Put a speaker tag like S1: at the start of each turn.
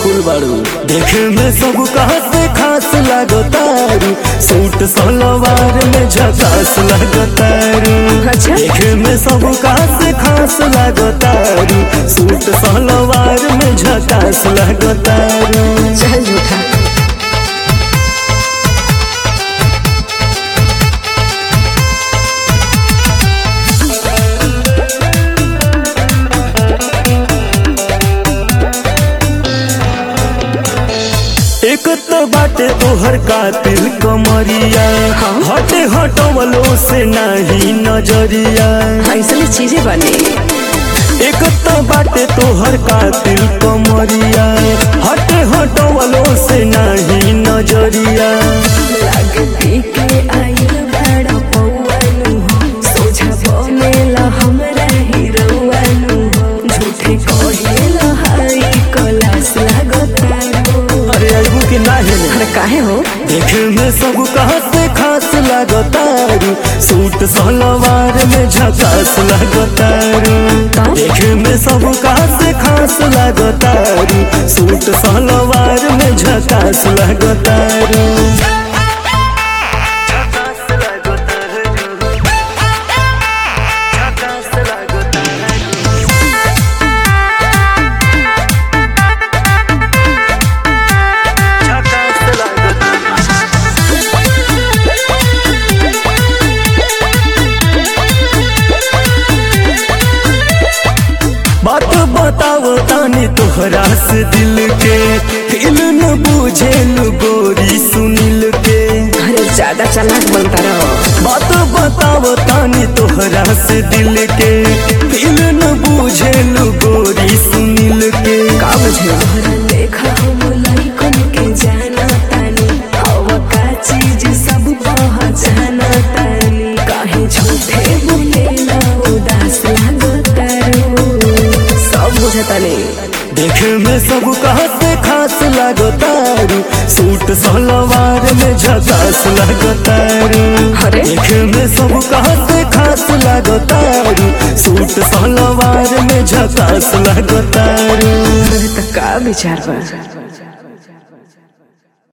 S1: Powerful बाड़ू देखे में सब कहा से खास लगतारू सूट सलवार में झकास लगतारू
S2: अच्छा।
S1: देखे में सब कहा से खास लगतारू सूट सलवार में झकास लगतारू
S2: चल झूठा
S1: एक तो बाटे तोहर कातिल कमरिया हटे हटवलो से नहीं नजरिया
S2: ऐसने चीजें बने
S1: एक तो बाटे तोहर कातिल कमरिया हटे हटवलो से नहीं नजरिया
S2: लागती के आइल बड़ा पौवानु हो सोझा बनेला हमरा हीरोवानु हो झूठे कहेला हाई कलास लागतानु
S1: अरे अबू के नाही ने
S2: अरे काहे हो
S1: देखे में सब कहा से खास लगतारू सूट सलवार में झकास लगतारू देखे में सब कहा से खास लगतारू सूट सलवार में झकास लगतारू बात बताओ तानी तोहरा से दिल के दिल न बुझेल गोरी सुनिल के
S2: अरे ज्यादा चालाक बनता रहो
S1: बात बताओ तानी तोहरा से दिल के दिल न बुझेल गोरी सुनिल के
S2: का बुझे देखा हम लाइकन के जाना तानी हवा का चीज सब पहचाना तानी काहे झूठे बोलेला उदास लागतारू सब बुझतानी
S1: देखे में सब कहा से खास लगतारू सूट सलवार में झकास लगतारू
S2: अरे
S1: देखे में सब कहा से खास लगतारू सूट सलवार में झकास लगतारू
S2: अरे त का विचार बा